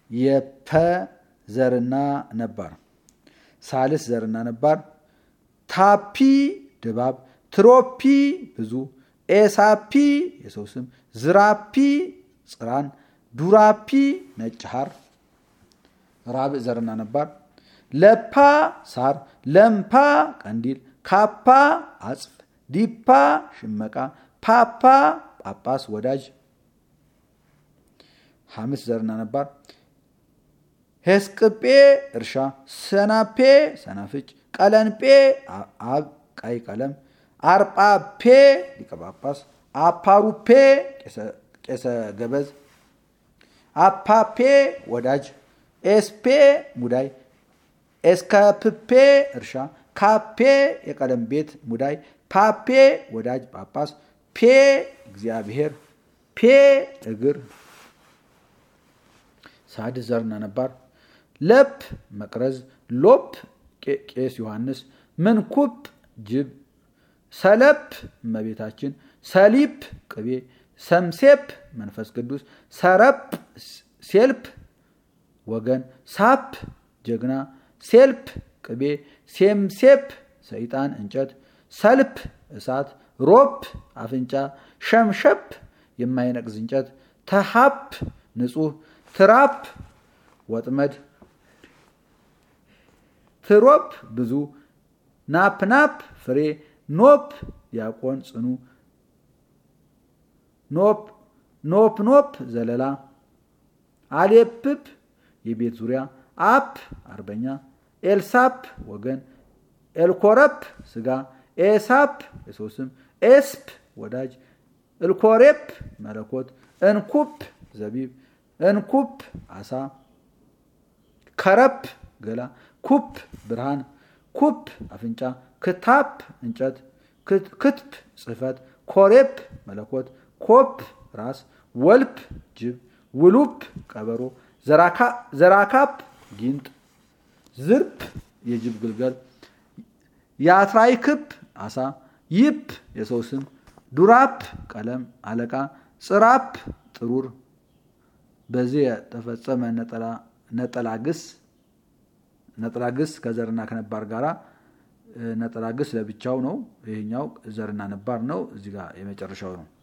የፐ ዘርና ነባር ሳልስ ዘርና ነባር ታፒ ድባብ ትሮፒ ብዙ ኤሳፒ የሰው ስም ዝራፒ ጽራን ዱራፒ ነጭ ሐር ራብዕ ዘርና ነባር ለፓ ሳር ለምፓ ቀንዲል ካፓ አጽፍ ዲፓ ሽመቃ ፓፓ ጳጳስ ወዳጅ ሐምስ ዘርና ነባር ሄስቅጴ እርሻ ሰናፔ ሰናፍጭ ቀለንጴ አብ ቀይ ቀለም አርጳፔ ሊቀ ጳጳስ አፓሩፔ ቄሰ ገበዝ አፓፔ ወዳጅ ኤስፔ ሙዳይ ኤስከፕፔ እርሻ ካፔ የቀለም ቤት ሙዳይ ፓፔ ወዳጅ ጳጳስ ፔ እግዚአብሔር ፔ እግር ሳድስ ዘርና ነባር ለፕ መቅረዝ ሎፕ ቄስ ዮሐንስ ምንኩፕ ጅብ ሰለፕ እመቤታችን ሰሊፕ ቅቤ ሰምሴፕ መንፈስ ቅዱስ ሰረፕ ሴልፕ ወገን ሳፕ ጀግና ሴልፕ ቅቤ ሴምሴፕ ሰይጣን እንጨት ሰልፕ እሳት ሮፕ አፍንጫ ሸምሸፕ የማይነቅዝ እንጨት ተሃፕ ንጹህ ትራፕ ወጥመድ ትሮፕ ብዙ ናፕናፕ ፍሬ ኖፕ ዲያቆን ጽኑ ኖፕ ኖፕ ኖፕ ዘለላ አሌፕፕ የቤት ዙሪያ አፕ አርበኛ ኤልሳፕ ወገን ኤልኮረፕ ስጋ ኤሳፕ የሰው ስም ኤስፕ ወዳጅ እልኮሬፕ መለኮት እንኩፕ ዘቢብ እንኩፕ አሳ ከረፕ ገላ ኩፕ ብርሃን ኩፕ አፍንጫ ክታፕ እንጨት ክትፕ ጽህፈት ኮሬፕ መለኮት ኮፕ ራስ ወልፕ ጅብ ውሉፕ ቀበሮ ዘራካፕ ጊንጥ ዝርፕ የጅብ ግልገል የአትራይ ክብ አሳ ይፕ የሰው ስም ዱራፕ ቀለም አለቃ ጽራፕ ጥሩር በዚህ የተፈጸመ ነጠላ ግስ ነጠላ ግስ ከዘርና ከነባር ጋራ ነጠላ ግስ ለብቻው ነው። ይሄኛው ዘርና ነባር ነው። እዚህ ጋር የመጨረሻው ነው።